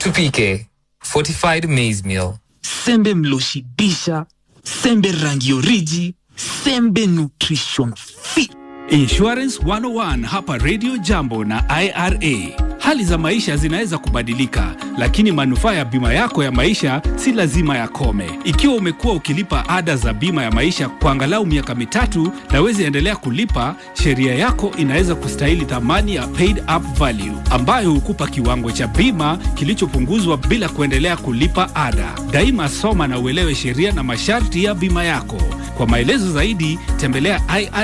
Tupike fortified maize meal. sembe mloshibisha sembe rangi oriji sembe nutrition fit Insurance 101 hapa Radio Jambo na IRA. Hali za maisha zinaweza kubadilika, lakini manufaa ya bima yako ya maisha si lazima yakome. Ikiwa umekuwa ukilipa ada za bima ya maisha kwa angalau miaka mitatu na wezi endelea kulipa, sheria yako inaweza kustahili thamani ya paid up value ambayo hukupa kiwango cha bima kilichopunguzwa bila kuendelea kulipa ada. Daima soma na uelewe sheria na masharti ya bima yako. Kwa maelezo zaidi tembelea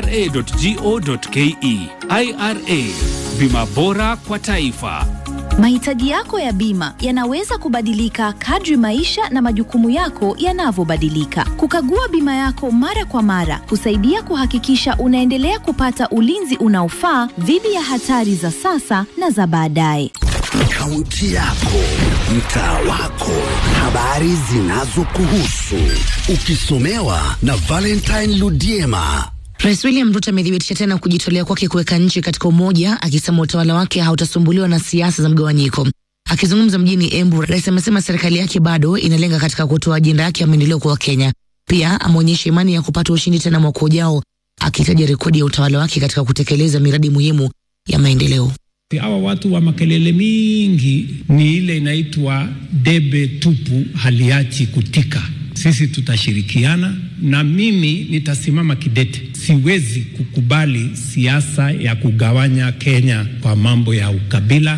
ira.go.ke. IRA, bima bora kwa taifa. Mahitaji yako ya bima yanaweza kubadilika kadri maisha na majukumu yako yanavyobadilika. Kukagua bima yako mara kwa mara husaidia kuhakikisha unaendelea kupata ulinzi unaofaa dhidi ya hatari za sasa na za baadaye. Kaunti yako, mtaa wako, habari zinazokuhusu, ukisomewa na Valentine Ludiema. Rais William Ruto amethibitisha tena kujitolea kwake kuweka nchi katika umoja, akisema utawala wake hautasumbuliwa na siasa za mgawanyiko. Akizungumza mjini Embu, rais amesema serikali yake bado inalenga katika kutoa ajenda yake ya maendeleo kwa Wakenya. Pia ameonyesha imani ya kupata ushindi tena mwaka ujao, akitaja rekodi ya utawala wake katika kutekeleza miradi muhimu ya maendeleo. Hawa watu wa makelele mingi ni ile inaitwa debe tupu, haliachi kutika. Sisi tutashirikiana na mimi nitasimama kidete. Siwezi kukubali siasa ya kugawanya Kenya kwa mambo ya ukabila.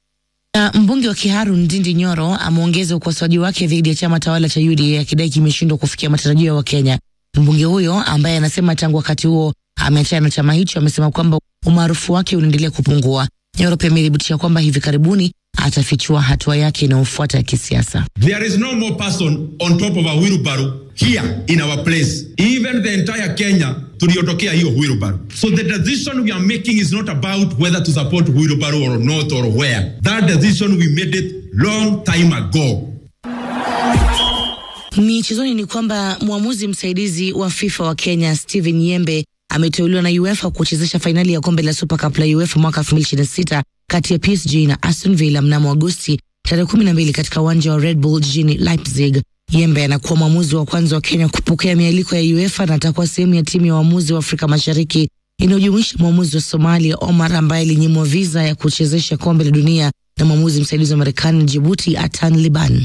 Na mbunge wa Kiharu Ndindi Nyoro ameongeza ukosoaji wake dhidi ya chama tawala cha UDA akidai kimeshindwa kufikia matarajio ya Wakenya. Mbunge huyo ambaye anasema tangu wakati huo ameachana na chama hicho, amesema kwamba umaarufu wake unaendelea kupungua. Nyoro pia amethibitisha kwamba hivi karibuni atafichua hatua yake inayofuata ya kisiasa. There is no more person on top of a wheelbarrow here in our place. Even the entire Kenya tuliotokea hiyo wheelbarrow. So the decision we are making is not about whether to support wheelbarrow or not or where. That decision we made it long time ago. Michezoni ni kwamba mwamuzi msaidizi wa FIFA wa Kenya Steven Yembe ameteuliwa na UEFA kuchezesha fainali ya kombe la Super Cup la UEFA mwaka 2026 kati ya PSG na Aston Villa mnamo Agosti tarehe 12 katika uwanja wa Red Bull jijini Leipzig. Yembe anakuwa mwamuzi wa kwanza wa Kenya kupokea mialiko ya UEFA na atakuwa sehemu ya timu ya waamuzi wa Afrika Mashariki inayojumuisha mwamuzi wa Somalia Omar ambaye alinyimwa visa ya kuchezesha kombe la dunia na mwamuzi msaidizi wa Marekani Djibouti Atan Liban.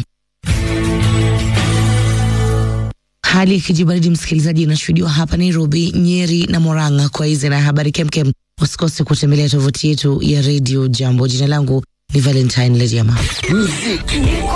Hali ikijibaridi, msikilizaji, inashuhudiwa hapa Nairobi, Nyeri na Moranga. Kwa hizi na habari kemkem, usikose kutembelea tovuti yetu ya redio Jambo. Jina langu ni Valentine Lediama. Muziki